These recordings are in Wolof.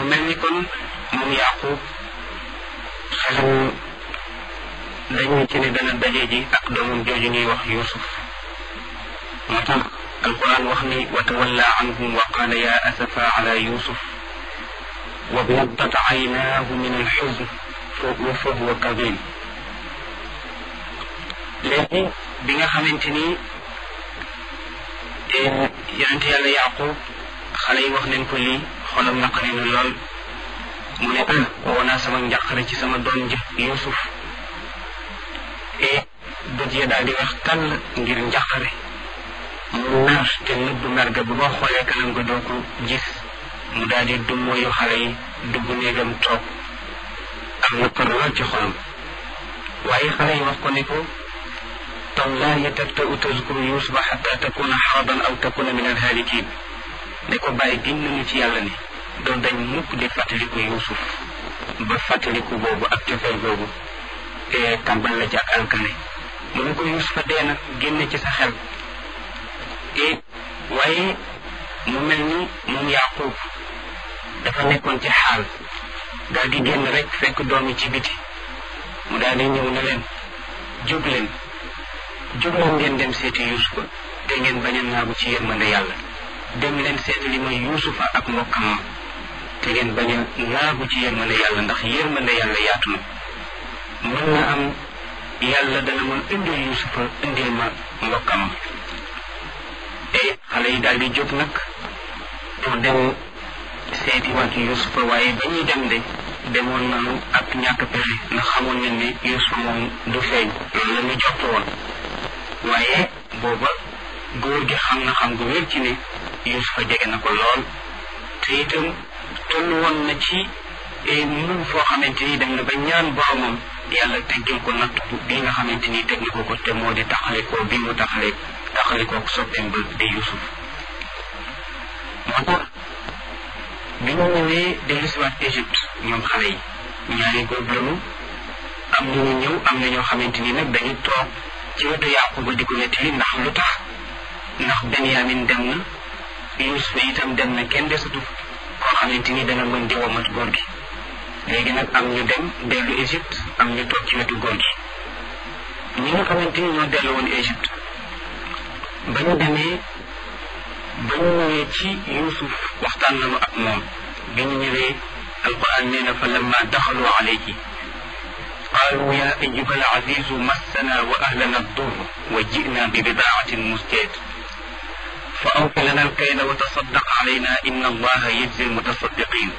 mel ni kon moom yaqub xelam dañu ci ne dana daje ji ak doomam jooju ñuy wax yusuf moo tax alquran wax ni wa tawalla anhum wa qala ya asafa ala yusuf wa biyaddat aynaahu min alxuzn fa huwa kadim léegi bi nga xamante ni yonent yàlla yaqub xale yi wax nañ ko lii xolam naqari na lool mu ne ah woo naa sama njàqare ci sama doom ji yusuf e bët ya daal di wax tàll ngir njàqare mu nar te nëbbu mer ga bu ma xoolee kanam nga doo ko gis mu daal di dummóoyu xale yi dugg néegam toog am na kon lool ci xolam waaye xale yi wax ko ne ko tallahi tabta'u tazkuru yusufa xata takuna xaraban aw takuna min alhaalikin ne ko bàyyi giñ nañu ci yàlla ni doon dañ mukk di fàttaliku yusuf ba fàttaliku boobu ak cofeel boobu te tàmbal la ci ak alkane mu ne ko yusufa dee na génne ci sa xel e waaye mu mel ni moom yaqub dafa nekkoon ci xaal daal di génn rek fekk doom yi ci biti mu daal di ñëw ne leen jóg leen jóg leen ngeen dem seeti yusufa te ngeen bañ a naagu ci yërmande yàlla dem leen seeti li mooy yusufa ak mbokkam ma te ngeen bañ a naagu ci yërmande yàlla ndax yërmande yàlla yaatu na mën na am yàlla dana mën indil yusufa indil ma mbokkam ma te xale yi daal di jóg nag pour dem seeti waat yusufa waaye ba ñuy dem de demoon nañu ak ñàkk pexe ndax xamoon nañ ne yusufa moom du feeñ loolu la ñu jot woon waaye booba góor gi xam na xam gu wér ci ne yusufa jege na ko lool te itam toll woon na ci mun foo xamante ni dem na ba ñaan boromam yàlla teggil ko natt bi nga xamante ni teg na ko ko te moo di taxale ko bi mu taxale taxale ko soppeem ba di yusuf moo tax bi ñu ñëwee dellusiwaat Égypte ñoom xale yi ñaari góob lañu am na ñu ñëw am na ñoo xamante ni nag dañu toog ci wetu Yaquba di ko nettali ndax lu tax ndax Benyamin dem na Yusufa itam dem na kenn desatu koo xamante ni dana mën di womat góor gi léegi nag am ñu dem dellu Égypte am ñu toog ci wetu góor gi ñi nga xamante ni ñoo dellu woon Égypte ba ñu demee ba ñu ñëwee ci Yusuf waxtaan nañu ak moom bi ñu ñëwee alquran nee na fa lamma daxalu alayhi قالوا يا أيها العزيز مسنا وأهلنا الضر وجئنا ببضاعة مزجاة فأوف لنا الكيل وتصدق علينا إن الله يجزي المتصدقين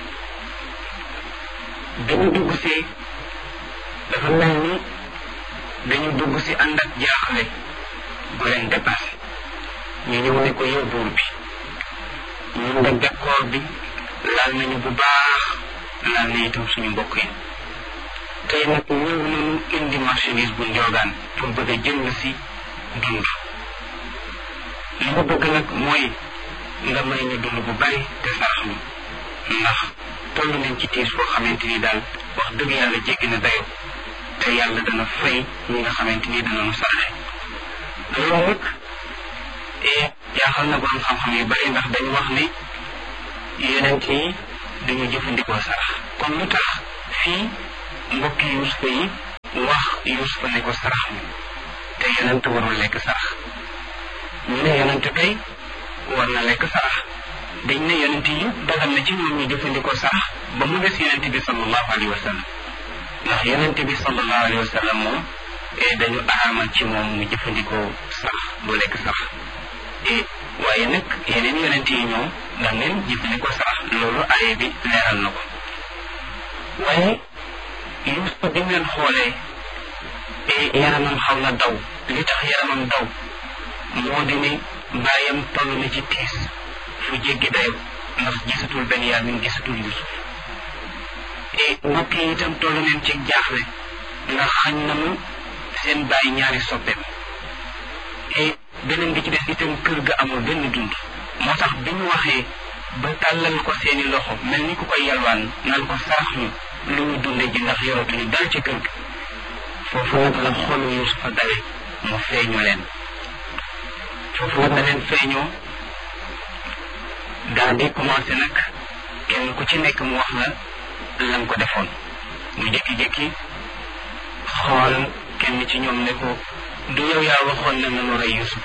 dañu dugg si dafa mel ni dañu dugg si ànd ak jaaxle bu leen dépassé ñu ñëw ne ko yow buur bi ñun de bekkoor bi laal nañu bu baax laal na itam suñu mbokk yi tey nag ñëw nañu indi marchandise bu njoogaan pour bëgg a jënd si dund li ma bëgg nag mooy nga may ñu dund bu bari te sarax ñu ndax toll nañ ci tiis foo xamante ni daal wax dëgg yàlla jéggi na dayo te yàlla dana fay ñi nga xamante ni dana nu saraxe loolu nag jaaxal na borom xam-xam yu bari ndax dañu wax ne yonent yi dañu jëfandikoo sarax kon lu tax fii mbokki yusufa yi wax yusufa ne ko sarax mi te yonent warul lekk sarax ñu ne yonent kay war na lekk sarax dañ ne yonent yi dagal na ci ñoom ñu jëfandikoo sarax ba mu des yonent bi sallallahu alayhi wa sallam ndax yonent bi sallallahu alayhi wa sallam moom dañu araamal ci moom mu jëfandikoo sarax du lekk sarax waaye nag yeneen yonent yi ñoom daf leen jëfandikoo sarax loolu aye bi leeral na ko waaye Yuusufa bi ngeen xoolee yaramam xaw na daw li tax yaramam daw moo di ne bàyyam toll na ci tiis fu jéggi dayo ndax gisatul Benyamin gisatul Yusuf et mbokk yi itam toll neen ci jaaxle ndax xañ nañu seen bàyyi ñaari soppeem et beneen bi ci des itam kër ga amul benn dund moo tax bi ñu waxee ba tàllal ko seeni loxo mel ni ku koy yalwaan naan ko sarax ñu lu ñu dunde ji ndax yoratuñu dal ci kër ga foofu nag la xolu Yusufa dawe mu feeñu leen foofu nag da leen feeñoo daal di commencé nag kenn ku ci nekk mu wax la lan ko defoon mu jékki-jékki xool kenn ci ñoom ne ko du yow yaa waxoon ne nanu rey Yusuf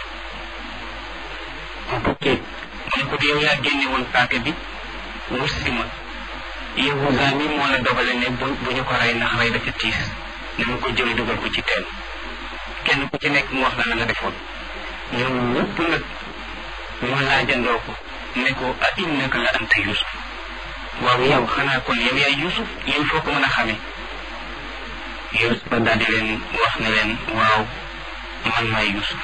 ok mu ne ko du yow yaa génne woon paaka bi wursi ma Yahuza mi moo la dogale ne bu bu ñu ko rey ndax rey dafa tiis nañu ko jël dugal ko ci teen kenn ku ci nekk mu wax la la nga defoon ñoom ñëpp nag mu laajandoo ko ne ko a innaka la anta Yusuf waaw yow xanaa kon yow yaay Yusuf yéen foo ko mën a xamee Yusuf daal di leen wax ne leen waaw man maay Yusuf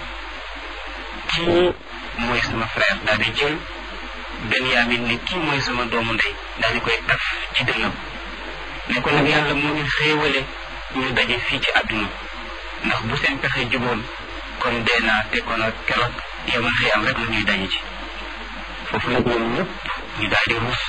kii mooy sama frère daal di jël Benyamin ne kii mooy sama doomu ndey daal di koy taf ci dënnam ne ko nag yàlla moo ñu xéewale ñu daje fii ci àdduna ndax bu seen pexe juboon kon dee naa te kon ak keroog yamal xiyam rek la ñuy daje ci foofu nag ñoom ñëpp ñu daal di ruus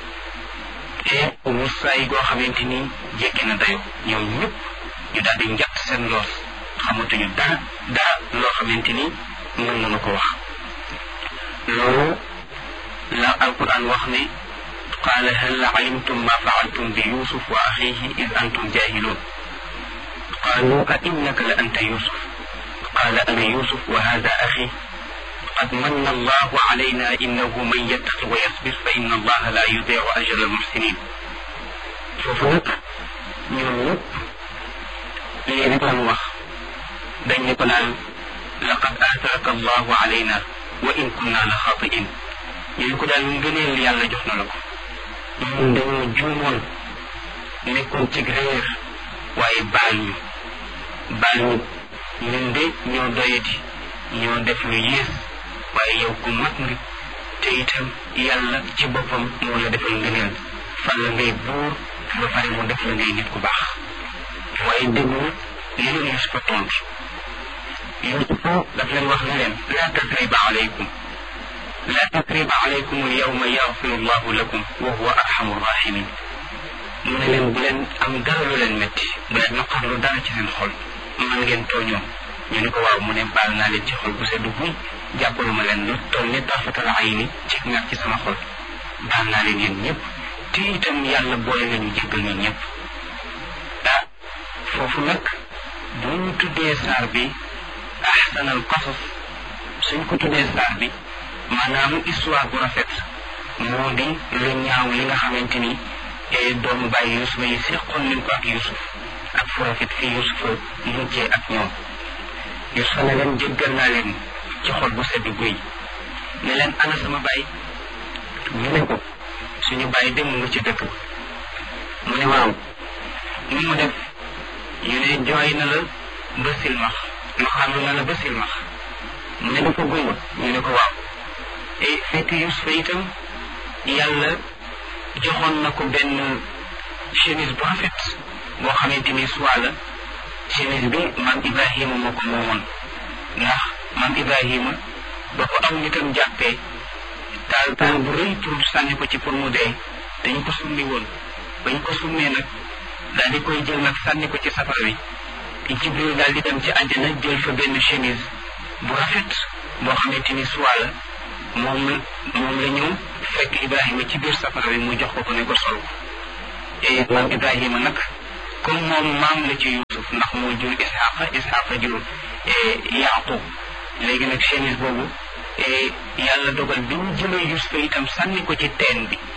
te ruusaay goo xamante ni jéggi na dayo ñoom ñëpp ñu daal di njatt seen loos xamatuñu dara dara loo xamante ni mën nañu ko wax loolu la alquran wax ne qaala hal alimtum ma faaltum bi yusuf wa axihi id antum jahilun qaalu a innaka la anta yusuf qaala ana yusuf wa hada axi قد من الله علينا إنه من يتق ويصبر فإن الله لا يضيع أجر المحسنين foofu nag ñoom ñëpp lii rek lan wax dañ ne ko naan laqad aatharaka allahu alayna wa in kunna la xaatiin ñu ne ko daal ngëneel yàlla jox na la ko ñun dañoo juumoon nekkoon ci réer waaye baal ñu baal ñu ñun de ñoo doyati ñoo def lu yées waaye yow ku mat nga te itam yàlla ci boppam moo la defal ngëneel fan la ngay buur ba pare mu def la ngay nit ku baax waaye déglu li leen Yusufa tontu Yusufa daf leen wax ne leen laa tasriba alaykum laa tasriba alaykum al yawma yaxfiru llahu lakum wa huwa arhamu rahimin mu ne leen bu leen am dara lu leen métti bu leen naqarlu dara ci seen xol man ngeen tooñoon ñu ne ko waaw mu ne baal naa leen ci xol bu sedd guy jàppalu ma leen lu toll ni tarfatal ayni ci ñaar ci sama xol baal naa leen yéen ñëpp te itam yàlla boole nañu jéggal ñun ñëpp ah foofu nag bu ñu tuddee saar bi ahsanal qasas suñ ko tuddee saar bi maanaam histoire bu rafet moo di lu ñaaw li nga xamante ni doomu bàyyi Yusufa yi seqoon nañ ko ak Yusuf ak fu rafet fii Yusufa mujjee ak ñoom Yusufa ne leen jéggal naa leen ci xol bu sedd guy ne leen ana sama baay ñu ne ko suñu baay dem mu nga ci dëkk mu ne waaw nu mu def ñu ne jooy na la ba silmax lu xàllu na la ba silmax mu ne dafa gumba ñu ne ko waaw e fekk Yusufa itam yàlla joxoon na ko benn chemise bu rafet boo xamante ni soit la chemise bi maam Ibrahima moo ko moomoon ndax maam Ibrahima ba ko am nitam jàppee taal taal bu rëy pour sànni ko ci pour mu dee dañ ko summi woon bañ ko summee nag daal di koy jël nag sànni ko ci safara wi Jibril daal di dem ci àjjana jël fa benn chemise bu rafet boo xamante ni soit la moom la moom la ñëw fekk Ibrahima ci biir safara wi mu jox ko ko ne ko sol et maam Ibrahima nag comme moom maam la ci Yuusuf ndax moo jur Isxaqa Isxaqa jur Yaaqub léegi nag chemise boobu yàlla dogal bi ñu jëlee Yuusufa itam sànni ko ci teen bi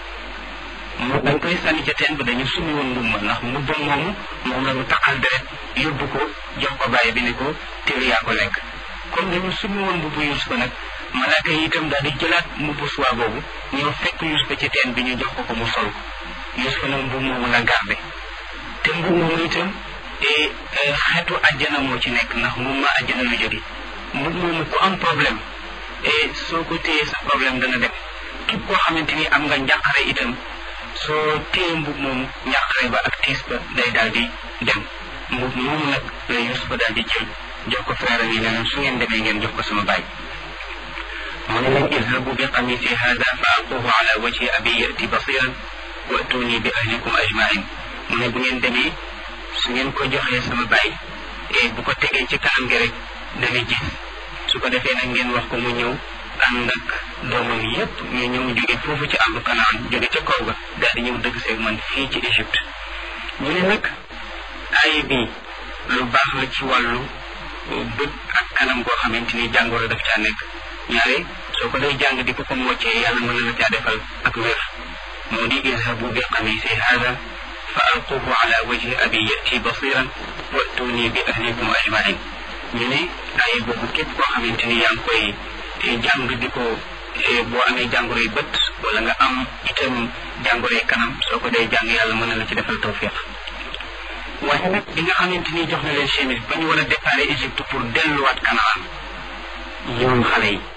mu dañ koy sànni ca teen bi dañu summi woon mbumma ndax mbubbam moomu moom la ñu taqal deret yóbbu ko jox ko bàyyi bi ne ko téel yaa ko lekk comme dañu summi woon mbubbu Yuusufa nag malaaka yi itam daal di jëlaat mbubbu suwaa boobu ñoo fekk Yuusufa ci teen bi ñu jox ko ko mu sol Yuusufa nag mbub moomu la garde te mbub moomu itam xeetu àjjana moo ci nekk ndax mbub ma àjjana lu jóge mbub moomu ku am problème et soo ko téyee sa problème dana dem képp koo xamante ni am nga njàqare itam soo téye mbub moomu njàqare ba ak tiis ba day daal di dem mbub moomu nag la Yuusufa daal di jël jox ko frère yi ne su ngeen demee ngeen jox ko sama baay mu ne leen izhabu bi qamisi hada fa alquhu ala wajhi abi yati basiran wa'tuni bi ahlikum ajmain mu ne bu ngeen demee su ngeen ko joxee sama baay et bu ko tegee ci kanam gi rek dana gis su ko defee nag ngeen wax ko mu ñëw ànd ak doomam yépp ñu ñëw jóge foofu ci àllu kanaan jóge ca kaw ga daal di ñëw dëgg seeg man fii ci Égypte ñu ne nag aaya bi lu baax la ci wàllu bët ak kanam goo xamante ni jàngoro daf caa nekk ñaare soo ko day jàng di ko ko moccee yàlla mën na la caa defal ak wér moo di idhabu bi qamisi hada fa alquhu ala wajhi abi yati basiran wa'tuni bi ahlikum ajmain ñu ne aaya boobu képp koo xamante ni yaa ngi koy jàng di ko boo amee jàngoroy bët wala nga am itam jàngoroy kanam soo ko dee jàng yàlla mën na la ci defal tawfiq waaye nag bi nga xamante ni jox na leen chemise ba ñu war a départ Égypte pour delluwaat Canaan ñoom xale yi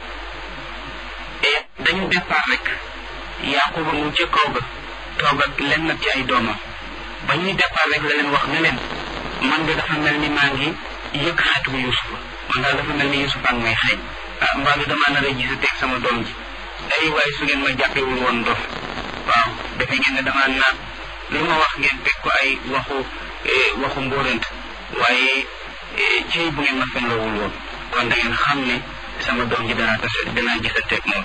et dañu départ rek Yaquba mu ca kaw ga toog ak lenn ci ay doomam ba ñuy départ rek la leen wax ne leen man de dafa mel ni maa ngi yëg xeetu Yusufa man daal dafa mel ni Yusufa ak may xeeñ ah mbaa bi damaa nar a gis teg sama doom ji ay waaye su ngeen ma jàppewul woon dof waaw defe ngeen ne damaa naat lu ma wax ngeen teg ko ay waxu waxu mbóorant waaye ci bu ngeen ma fenlawul woon kon da ngeen xam ne sama doom ji danaa tase danaa gisanteeg moom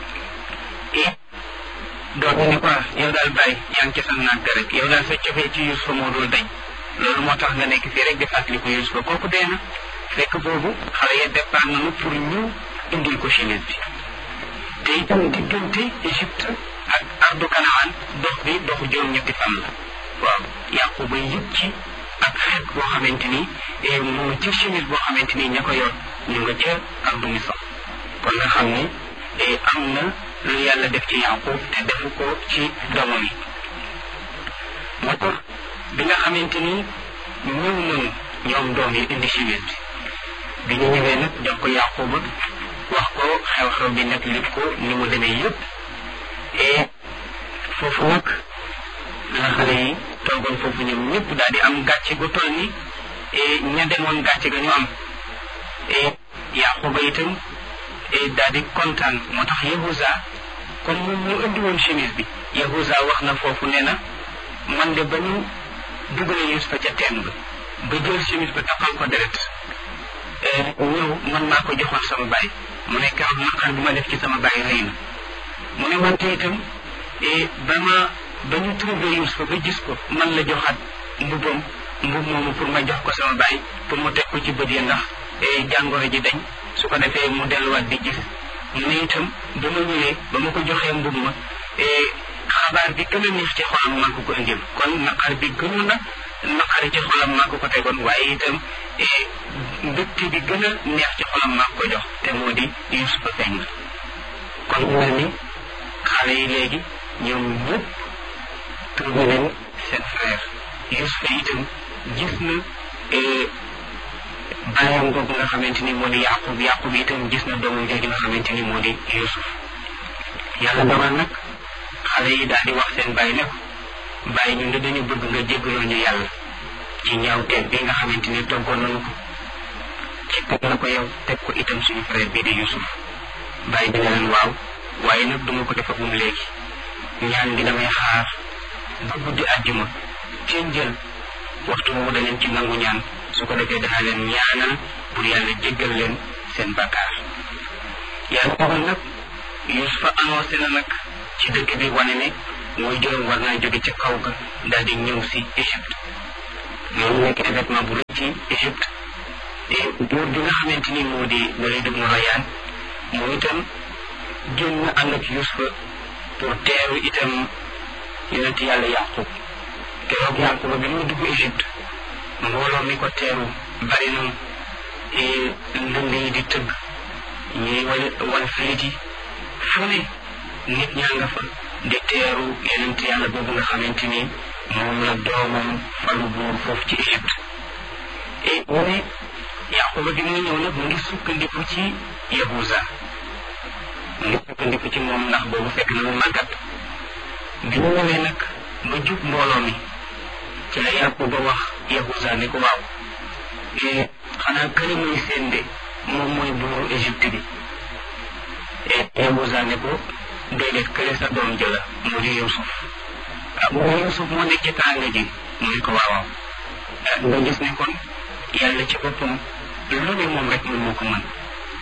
et doom ji ne ko yow daal bàyyi yaa ngi ci sa naag rek yow daal sa cofee ci Yusufa moo dul dañ loolu moo tax nga nekk fii rek di fàttaliku Yusufa kooku dee na fekk boobu xale ya départ nañu pour ñu indil ko chemise bi te itam diggante Égypte ak ardu Kanaan dox bi doxu juróom-ñetti fan la waaw Yaquba yëg ci ak xeet boo xamante ni mu nga ci chemise boo xamante ni ña ko yor ñu nga ca ardu Misr kon nga xam ne am na lu yàlla def ci Yaqub te defu ko ci doomam yi moo tax bi nga xamante ni ñëw nañu ñoom doom yi indi chemise bi bi ñu ñëwee nag jox ko Yaquba wax ko xew-xew bi nag lépp ko ni mu demee yëpp et foofu nag la xale yi toogoon foofu ñoom ñëpp daal di am gàcce gu toll ni ña demoon gàcce ga ñu am et Yaquba itam daal di kontaan moo tax Yahuza comme moom mu indi woon chemise bi Yahuza wax na foofu nee na man de ba ñu dugalee Yusufa ca teen ba ba jël chemise ba taxal ko deret ñëw man maa ko joxoon sama baay mu ne keroog naqar bi ma def ci sama baay rëy na mu ne wante itam ba ma ba ñu trouvé Yusufa ba gis ko man la joxaat mbubam mbub moomu pour ma jox ko sama baay pour mu teg ko ci bët yi ndax jàngoro ji dañ su ko defee mu delluwaat di gis mu ne itam ba ma ñëwee ba ma ko joxee mbub ma xabaar bi gën a neex ci xolam maa ko ko indil kon naqar bi gënoon na naqari ci xolam maa ko ko tegoon waaye itam mbégte bi gën a neex ci xolam maa ko jox te moo di Yusufa feeñ na kon mel ni xale yi léegi ñoom ñëpp trouvé nañ seen frère Yusufa itam gis na bàyyam googu nga xamante ni moo di Yaqub Yaqub itam gis na doomam jooju nga xamante ni moo di Yusuf yàlla dogal nag xale yi daal di wax seen bàyyi ne ko bàyyi ñun de dañu bëgg nga jéggaloo ñu yàlla ci ñaawteeg bi nga xamante ni toggoon nañu ko ci teg na ko yow teg ko itam suñu frère bii di Yusuf bàyyi bi ne leen waaw waaye nag duma ko defagum léegi ñaan gi damay xaar ba guddi àjjuma ci njël waxtu woowu da leen ci nangu ñaan su ko defee danaa leen ñaanal pour yàlla jéggal leen seen bakkaar yàlla dogal nag Yusufa annoncé na nag ci dëkk bi wane ne mooy juróom war naa jóge ca kaw ga daal di ñëw si Égypte loolu nekk événement bu rëy ci Égypte te buur bi nga xamante ni moo di Walid ibn Rayyan moom itam génn na ànd ak Yusufa pour teeru itam yonent yàlla Yaqub keroog Yaqub bi mu dugg Égypte mbooloo mi ko teeru bari na ndënd yi di tëgg ñuy wal wal filit yi fu ne nit ñaa nga fa di teeru yonent yàlla boobu nga xamante ni moom la doomam falu buur foofu ci Égypte et mu ne Yaquba bi muy ñëw nag mu ngi sukkandiku ci Yahuza mu ngi sukkandiku ci moom ndax boobu fekk na mu màggat bi mu ñëwee nag ba jub mbooloo mi ci la Yaquba wax Yahuza ne ko waaw xanaa kële muy seen de moom mooy buuru Égypte bi et Yahuza ne ko déedéet kële sa doom jëla mu di Yusuf ah mu di Yusuf moo nekk ci tànga ji mu ne ko waaw waaw nga gis ne kon yàlla ci boppam lu ne moom rek moom moo ko mën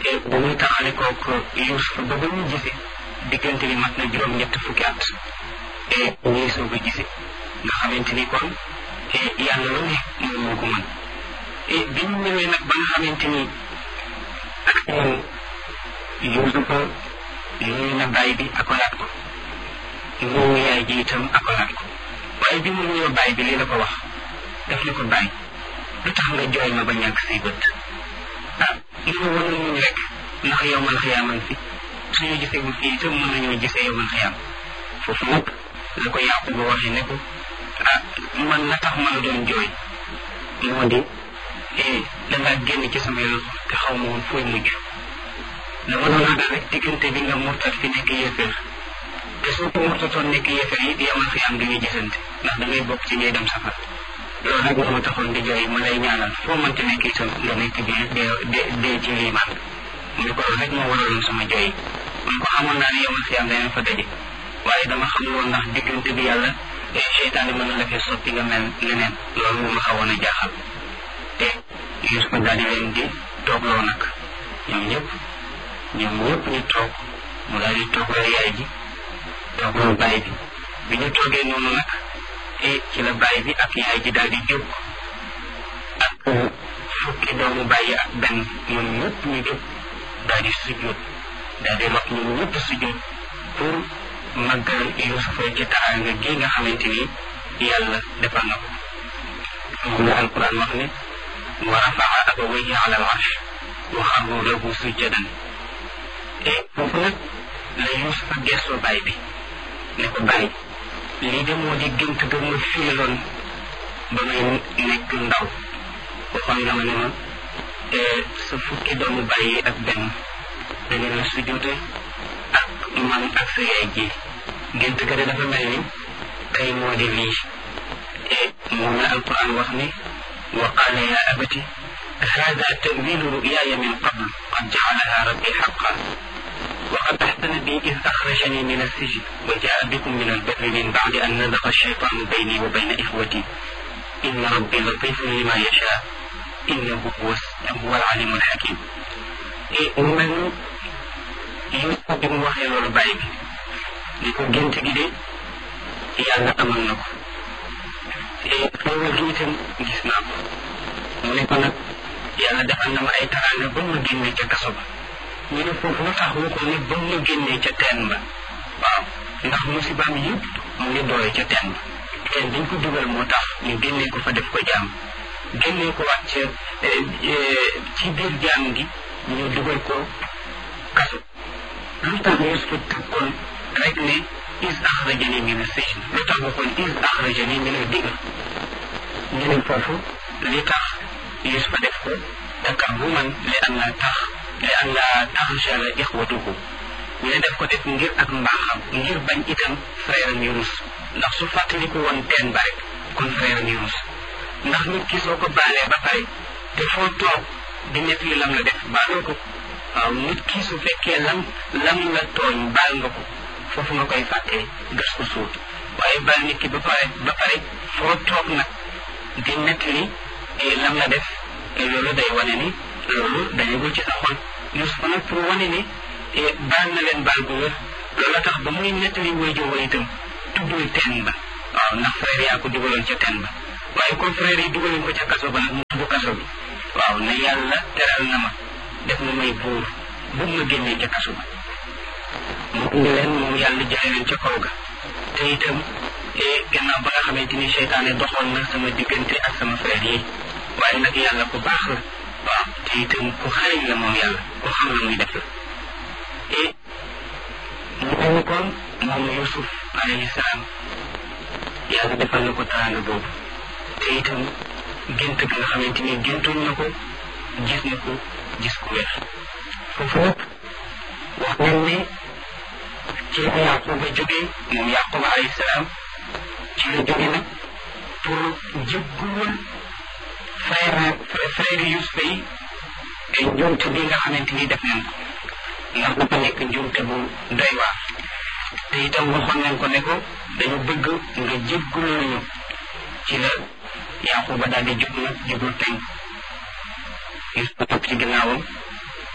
ba muy taxale kook Yuusuf ba ba ñu gisee diggante bi mat na juróom ñett fukki at et ñuy soog a gisee nga xamante ni kon yàlla lu ne moom moo ko mën et bi ñu ñëwee nag ba nga xamante ni ak ñoom Yuusufa nuyu na baay bi akolaat ko nuyu yaay ji itam akolaat ko waaye bi mu nuyoo baay bi lii la ko wax daf ne ko baay lu tax nga jooy ma ba ñàkk say bët ah li ma wan muñ rek ndax yow man xiyaaman fi suñu gisewul fii itam mën nañoo gisee yow man xiyaam foofu nag la ko Yaquba waxee ne ko ah man na tax ma la doon jooy moo di dangaa génn ci sama yoon te xaw ma woon fooy mujj dama doon ragal rek diggante bi nga murtat fi nekk yéeféer te soo ko murtatoon nekk yéeféer yi yamal xiyaam du ñu gisante ndax da ngay bokk ci ñuy dem safar loolu nag moo ma taxoon di jooy ma lay ñaanal foo mënti nekk itam nga nekk bi dee dee ci liimaan mu ne ko loolu rek moo waraloon sama jooy man ko xamoon naa ne yamal xiyaam danañ fa daje waaye dama xamul woon ndax diggante bi yàlla seytaane mën na la fee soppi nga mel leneen loolu moo ma xawoon a jaaxal te Yuusufa daal di leen di toogloo nag ñoom ñëpp ñoom ñëpp ñu toog mu daal di toogloo yaay ji toogloo baay bi bi ñu toogee noonu nag e ci la baay bi ak yaay ji daal di jóg ak fukki doomu bàyyi ak benn ñoom ñëpp ñu jóg daal di sujjóot daal di rot ñoom ñëpp sujjóot pour màggal Yuusufa ci taraanga gi nga xamante ni yàlla defal na ko moom la alquran wax ne wa rafaa abawayhi ala al arsh wa xarru lahu sujjadan et foofu nag la Yuusufa gestoo baay bi ne ko baay lii de moo di gént ga ma fiiloon ba may nekk ndaw waxoon nga ma ne ma sa fukki doomu bàyyi ak benn dañu la sujjóote ak man ak sa yaay ji gént ga de dafa mel ni tey moo di lii et moom la alquran wax ne wa qaala ya abati hada tawilu ruyaaya min qabl qad jacalaha rabbi xaqa وقد أحسن بي إذ أخرجني من السجن وجاء بكم من البر من بعد أن نزغ الشيطان بيني وبين إخوتي إن ربي لطيف لما يشاء إنه هو هو العليم الحكيم من يوسف bi mu waxee loolu bàyyi bi ni ko gént gi de yàlla amal na ko xéewal gi itam gis naa ko mu ne ko nag yàlla defal na ma ay taraanga ba ma génne ca kaso ba ñu ne foofu lu tax mu ko ne ba mu génnee ca teen ba waaw ndax musibaam yëpp mu ngi doore ca teen ba teen dañ ko dugal moo tax ñu génnee ko fa def ko jaam génnee ko waat ca ci biir jaam gi ñu dugal ko kaso lu tax Yuusufa tëkkoon rek ne is axrajani min as-sijn lu tax waxoon is axrajani min ad-digr ñu ne foofu li tax Yuusufa def ko takabburan li an la tax li an la taxjala ixwatuhu ñu ne def ko def ngir ak mbaaxam ngir bañ itam frère am yu rus ndax su fàttaliku woon teen ba rek kon frère am yu rus ndax nit ki soo ko baalee ba pare te foo toog di nekk li lam la def baaloo ko waaw nit ki su fekkee lam lam la tooñ baal nga ko foofu nga koy fàttee gas ko suul waaye baal nit ki ba pare ba pare foo toog nag di nekk li lam la def loolu day wane ni loolu dañagul ci sa xol Yuusufa nag pour wane ni baal na leen baal bu wér loolu tax ba muy nettali waajur wa itam tuddul teen ba waaw ndax frère yaa ko dugaloon ca teen ba waaye comme frère yi dugaloon ko ca kaso ba nag mu tudd kaso bi waaw ne yàlla teral na ma def na may buur bu ma génnee ca kaso ba mu indi leen moom yàlla jëlee leen ca kaw ga te itam gannaaw ba nga xamante ni seytaane doxoon na sama diggante ak sama frère yi waaye nag yàlla ku baax la waaw te itam ku xarañ la moom yàlla ku xam la muy def la et mu mel ni kon moom Yusuf alayhi salaam yàlla defal na ko teraanga boobu te itam gént ga nga xamante ni géntoon na ko gis na ko gis ku wér foofu nag wax nañ ne ci la Yaquba jógee moom Yaquba alayhi salaam ci la jóge nag pour jégguwul frère frère Yusufa yi ay njuumte bi nga xamante ni def nañ ko ndax dafa nekk njuumte bu doy waar te itam waxoon nañ ko ne ko dañu bëgg nga jégguloo ñu ci la Yaquba daal di jub nag jubul penk Yusufa topp ci ginnaawam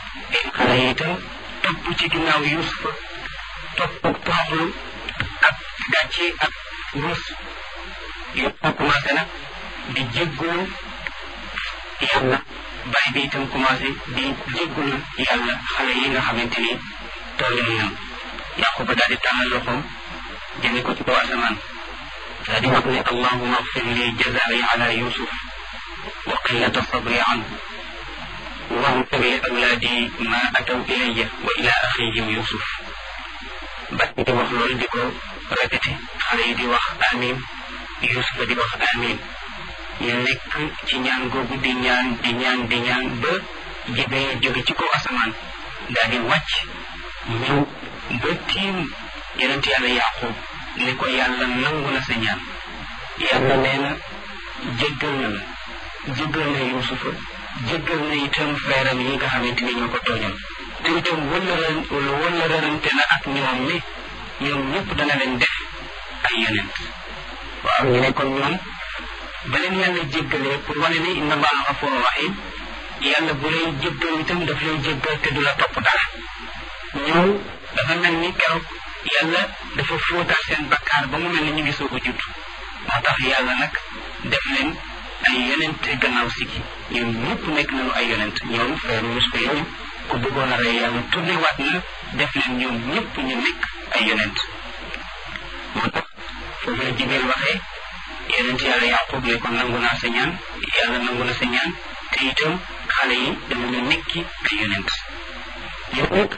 xale yi itam topp ci ginnaaw yusufa topp ak toroxlu ak gàcce ak ruus yusufa commencé nag di jéggulu yàlla bàyyi bi itam commencé di jéggulu yàlla xale yi nga xamante ni toll nañu yaquba daal di tàllal loxoom jëme ko ci kaw asamaan daal di wax ne allahuma agfir li jazai ala yusuf wa qillata sabri anhu واغفر لأولادي ما أتوا إلي وإلى أخيهم يوسف بس دي wax loolu di ko répété xale yi di wax amin Yusufa di wax amin ñu nekk ci ñaan googu di ñaan di ñaan di ñaan ba jibee jóge ci kaw asamaan daal di wàcc ñëw ba tiim yonent yàlla Yaqub ne ko yàlla nangu na sa ñaan yàlla nee na jéggal na la jéggal na Yusufa jéggal na itam frère am yi nga xamante ni ñoo ko tooñoon te itam wëllëran wëllërante na ak ñoom ni ñoom ñëpp dana leen def ay yonent waaw ñu ne kon ñoom ba leen yàlla jéggalee pour wane ni inna allaha gafurun rahim yàlla bu lay jéggal itam daf lay jéggal te du la topp dara ñoom dafa mel ni keroog yàlla dafa fóotaal seen bakkaar ba mu mel ni ñu ngi soog a judd moo tax yàlla nag def leen ay yonent gannaaw sigi ñoom ñëpp nekk nañu ay yonent ñoom frère Yusufa yooyu ku bëggoon a rey yàlla tourné waat na def leen ñoom ñëpp ñu nekk ay yonent moo tax foofu la Jibril waxee yonent yàlla Yaqub ne ko nangu naa sa ñaan yàlla nangu na sa ñaan te itam xale yi dama ñu nekki ay yonent yow nag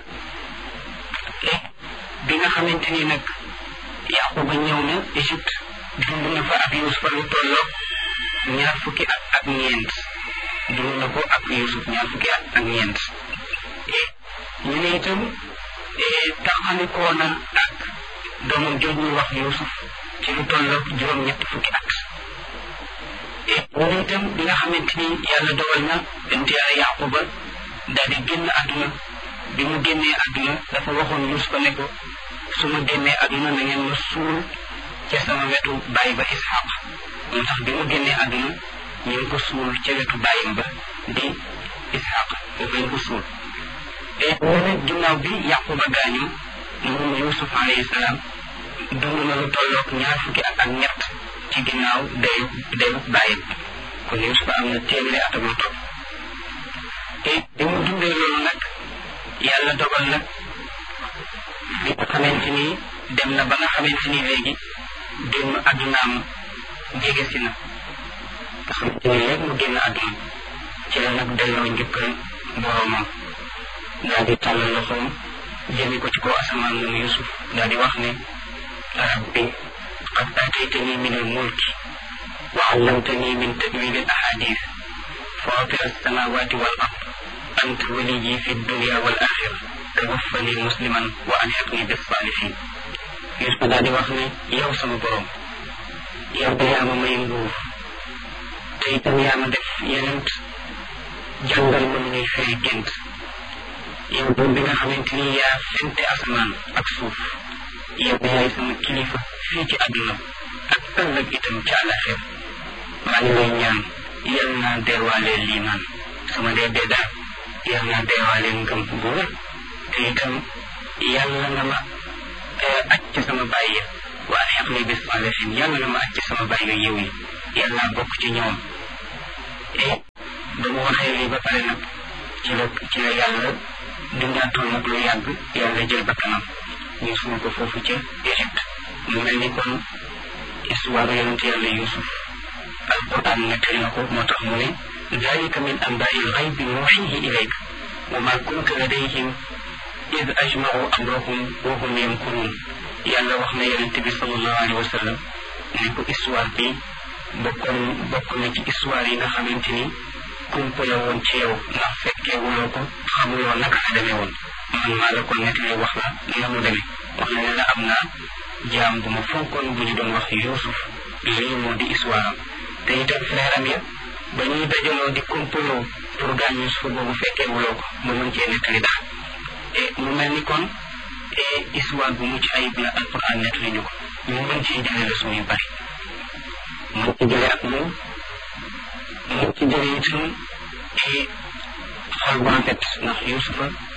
bi nga xamante ni nag Yaquba ñëw na Égypte dund na fa ak Yusufa lu tolloog ñaar fukki at ak ñeent dund na ko ak Yusuf ñaar fukki at ak ñeent ñu ne itam taxalikoo na ak doomam jooj ñu wax Yusuf ci lu tolloog juróom-ñetti fukki at ñu ne itam bi nga xamante ni yàlla dogal na ent yàlla Yaquba daal di génn àdduna bi mu génnee àdduna dafa waxoon Yusufa ne ko su ma génnee àdduna na ngeen ma suul ca sama wetu bàyyi ba Ishaq moo tax bi mu génnee àdduna ñu ngi ko suul ca wetu bàyyim ba di Ishaq foofu lañ ko suul te nene ginnaaw bi Yaquba gaañu moom Yusuf alayhi salaam dund na lu tolloog ñaar fukki at ak ñett ci ginnaaw dayu dayu bàyyim kon Yusuf am na téeméeri at ak lu topp te bi mu dundee loolu nag yàlla dogal nag bi nga xamante ni dem na ba nga xamante ni léegi génn àddunaam jege si na nga xamante ni léegi mu génn àdduna ci la nag delloo njëkkal boromam daal di tàllal loxoom jëmi ko ci kaw asamaan moom Yusuf daal di wax ne rabbi qad aataytani min al mulki wa allamtani min tawil al ahadith fatir alsamawati wal ard anta waliyi fi dunya wal axira tawaffani musliman wa alhiqni bis salihin Yusuf daal di wax ne yow sama borom yow de yaa ma may nguur te itam yaa ma def yenent jàngal ma ñuy firi gént yow buur bi nga xamante ni yaa fente asamaan ak suuf yow yaay sama kilifa fii ci àdduna ak ëllëg itam ci àllaxir maa ngi lay ñaan yal naa deewaalee liimaan sama dee dee daal yal naa deewaalee ngëm bu wér te itam yàlla nga ma aj ci sama bàyyi ya waaye xeq ni bis salihin yàlla nga ma aj ci sama bàyyi yiw yi yal naa bokk ci ñoom et ba mu waxee lii ba pare nag ci la ci la yàlla dundaatoon nag lu yàgg yàlla jël bakkanam ñu suul ko foofu ca Égypte mu mel ni kon histoire yonent yàlla Yusuf alquran nettali na ko moo tax mu ne dalika min anbaai lxaybi nuuxihi ilayk wa ma kunta ladayhim id ajmau amrahum wa hum yamkurun yàlla wax na yonent bi sallallahu alayhi wa sallam ne ko histoire bi bokkoon bokk na ci histoire yi nga xamante ni kumpa la woon ci yow ndax fekkee wuloo ko xamuloo naka la demee woon man maa la ko nettali wax la na mu demee wax na ne la am naa jaam bu ma fonkoon bu ñu doon wax Yuusuf lii moo di histoire am te itam frère am ya ba ñuy dajaloo di kumpaloo pour gaañ Yuusuf boobu fekkee wuloo ko mu mën cee nettali daal et mu mel ni kon histoire bu mucc ayib la alquran nettali ñu ko ñu mën cee jëlee leçon yu bari mën ci jëlee ak moom mën ci jëlee itam xol bu rafet ndax yusufa